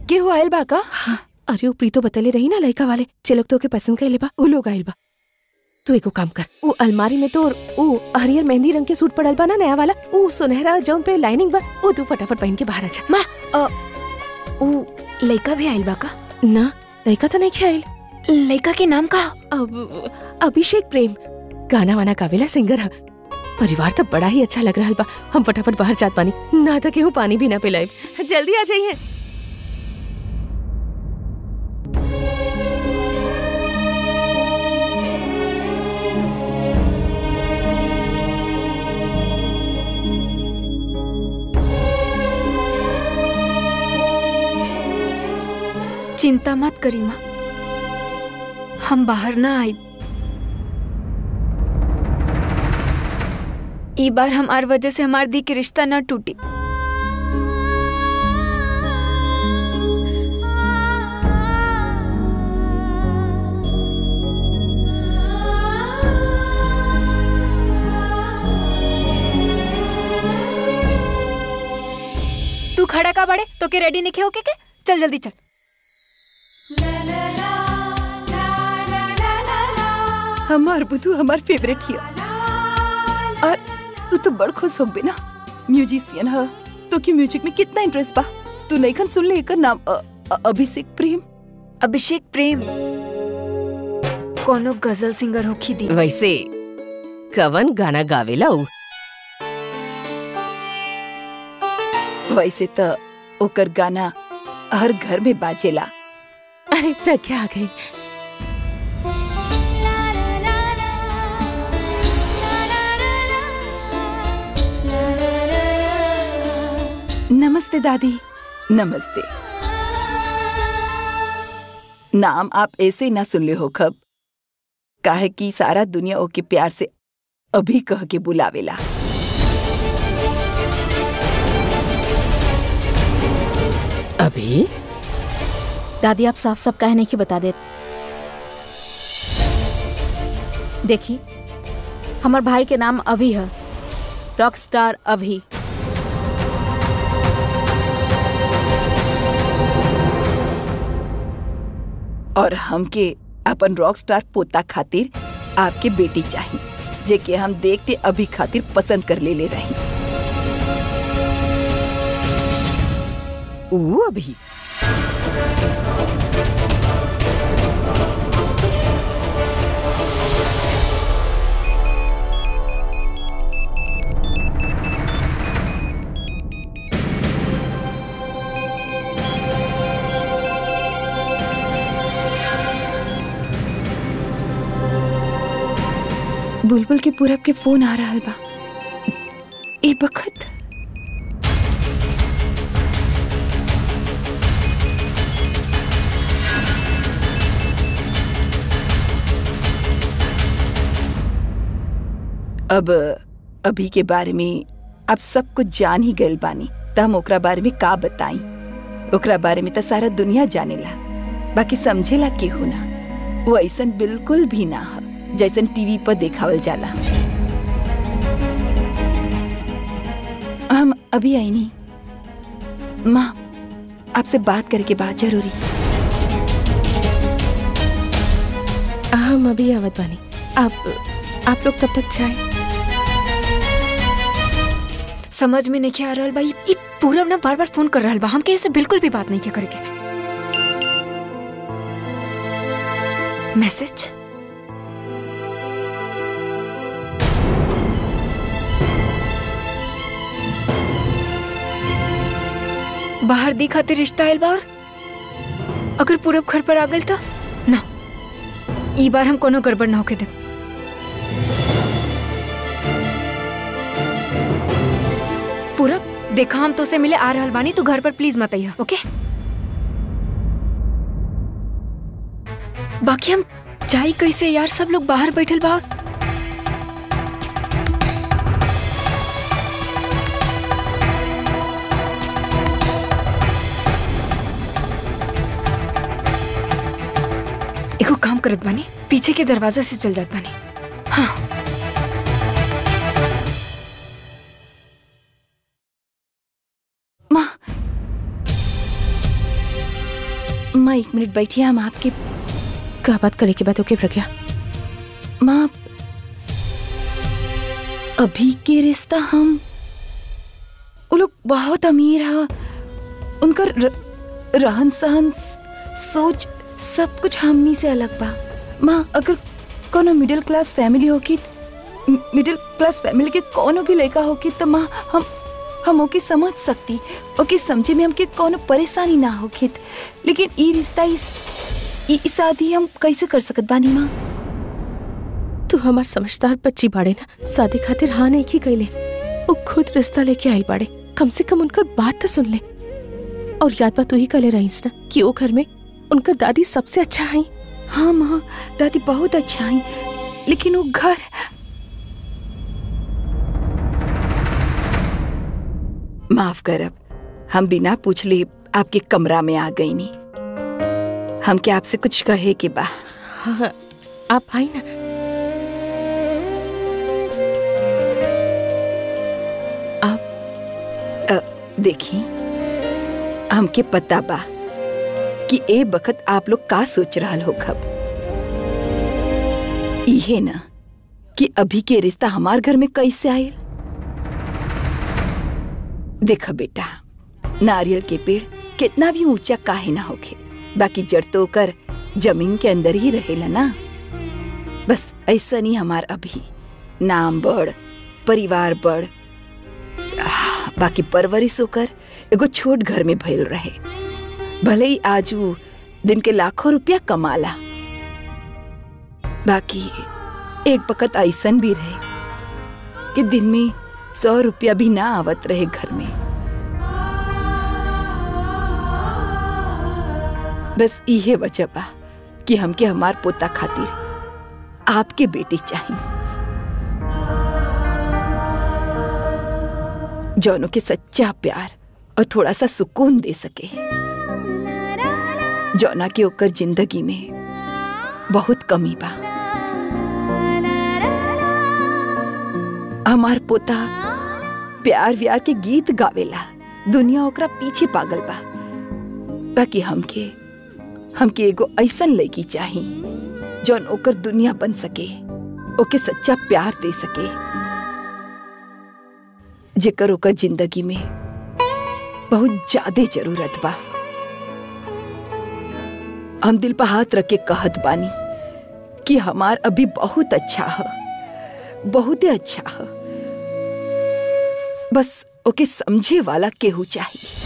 केहू आयल बा का अरे ऊ प्रीतो बतले रही ना लड़का वाले जे लोग तोके पसंद कइले बा ऊ लोग आइल बा तू एगो काम कर ऊ अलमारी में तो ऊ हरियर मेहंदी रंग के सूट पड़ल बा ना नया वाला ऊ सुनहरा जौन पे लाइनिंग बा ऊ तू फटाफट पहन के बाहर आ जा माँ अ, ऊ लड़का भी आइल बा का ना लड़का तो नहीं खेल लड़का के नाम का अब अभिषेक प्रेम गाना वाना गावेला सिंगर है परिवार तो बड़ा ही अच्छा लग रहा बा हम फटाफट बाहर जात पानी ना तो केहू पानी भी ना पिलाए जल्दी आ जाइए चिंता मत करी माँ हम बाहर ना आई ई बार हमार वजह से हमार दी के रिश्ता न टूटी तू खड़ा का बड़े तो के रेडी नहीं होके के चल जल्दी चल हमार बुद्धू हमार फेवरेट हिया और तू तो बड़ खुश हो बे ना म्यूजिशियन है तो की म्यूजिक में कितना इंटरेस्ट बा तू नहीं खन सुन ले एकर नाम अ, अ, अभिषेक प्रेम अभिषेक प्रेम कोनो गजल सिंगर होखी दी वैसे कवन गाना गावेला ऊ वैसे तो ओकर गाना हर घर में बाजेला अरे प्रज्ञा आ गई नमस्ते दादी नमस्ते नाम आप ऐसे ना सुन ले हो खब काहे कि सारा दुनिया ओके प्यार से अभी कह के बुलावेला अभी दादी आप साफ साफ काहे नहीं कि बता दे देखी हमार भाई के नाम अभी है रॉक स्टार अभी और हमके अपन रॉक स्टार पोता खातिर आपके बेटी चाहिए जे के हम देखते अभी खातिर पसंद कर ले ले रही ऊ अभी बुलबुल के पूरब के फोन आ रहा बा ए बखत अब अभी के बारे में आप सब कुछ जान ही गइल बानी त हम ओकरा बारे में का बताई ओकरा बारे में तो सारा दुनिया जानेला बाकी समझेला केहू ना वो ऐसन बिल्कुल भी ना ह जैसन टीवी पर देखावल जाला हम अभी आई नहीं माँ आपसे बात करे के बात जरूरी हम अभी आवत बानी आप आप लोग तब तक चाय समझ में नहीं आ रहल बा ई ई पूरब ना बार बार फोन कर रहल बा हमके ऐसे बिल्कुल भी बात नहीं के करके मैसेज बाहर दी खातिर रिश्ता आयल बा और अगर पूरब घर पर आ गल तो ना ई बार हम कोनो गड़बड़ ना होके दे पूरब देखा हम तो से मिले आ रहल बानी तू घर पर प्लीज मत आइया ओके बाकी हम जाई कैसे यार सब लोग बाहर बैठल बा और- एगो काम करत बानी पीछे के दरवाजा से चल जात बानी हाँ माँ माँ एक मिनट बैठिए हम आपके का बात करे के बाद ओके प्रज्ञा माँ अभी के रिश्ता हम वो लोग बहुत अमीर है उनका र, रहन सहन स- सोच सब कुछ हमनी से अलग बा माँ अगर कोनो मिडिल क्लास फैमिली होगी त- मि- मिडिल क्लास फैमिली के कोनो भी लड़का होगी तो माँ हम हम ओके समझ सकती ओके समझे में हमके कोनो परेशानी ना होगी लेकिन ई रिश्ता इस ई ई शादी हम कैसे कर सकत बानी माँ तू हमार समझदार बच्ची बाड़े ना शादी खातिर हाँ नहीं की कैले वो खुद रिश्ता लेके आइल बाड़े कम से कम उनकर बात तो सुन ले और याद बा तू ही कले रहीस ना कि वो घर में उनकर दादी सबसे अच्छा है हाँ माँ दादी बहुत अच्छा है लेकिन वो घर माफ करब हम बिना पूछले आपके कमरा में आ गई नी हम क्या आपसे कुछ कहे के बा हाँ आप आई ना आप अ, देखी हमके पता बा कि ए बखत आप लोग का सोच रहल हो खब इहे ना कि अभी के रिश्ता हमार घर में कैसे आयल देखा बेटा नारियल के पेड़ कितना भी ऊंचा काहे ना होखे बाकी जड़ तो ओकर जमीन के अंदर ही रहेला ना बस ऐसा नहीं हमार अभी नाम बड़ परिवार बड़ आह, बाकी परवरिश होकर एगो छोट घर में भइल रहे भले ही आज ऊ दिन के लाखों रुपया कमाला बाकी एक वक्त ऐसन भी रहे कि दिन में सौ रुपया भी ना आवत रहे घर में बस इहे वजह बा कि हमके हमार पोता खातिर आपके बेटी चाहिए जौनों के सच्चा प्यार और थोड़ा सा सुकून दे सके जौना के ओकर जिंदगी में बहुत कमी बा हमार पोता प्यार व्यार के गीत गावेला दुनिया ओकरा पीछे पागल बा बाकी हमके हमके एगो ऐसन लड़की चाही जौन ओकर दुनिया बन सके ओके सच्चा प्यार दे सके जेकर ओकर जिंदगी में बहुत ज्यादा जरूरत बा हम दिल पर हाथ रख के कहत बानी कि हमार अभी बहुत अच्छा है बहुत अच्छा है बस ओके समझे वाला केहू चाहिए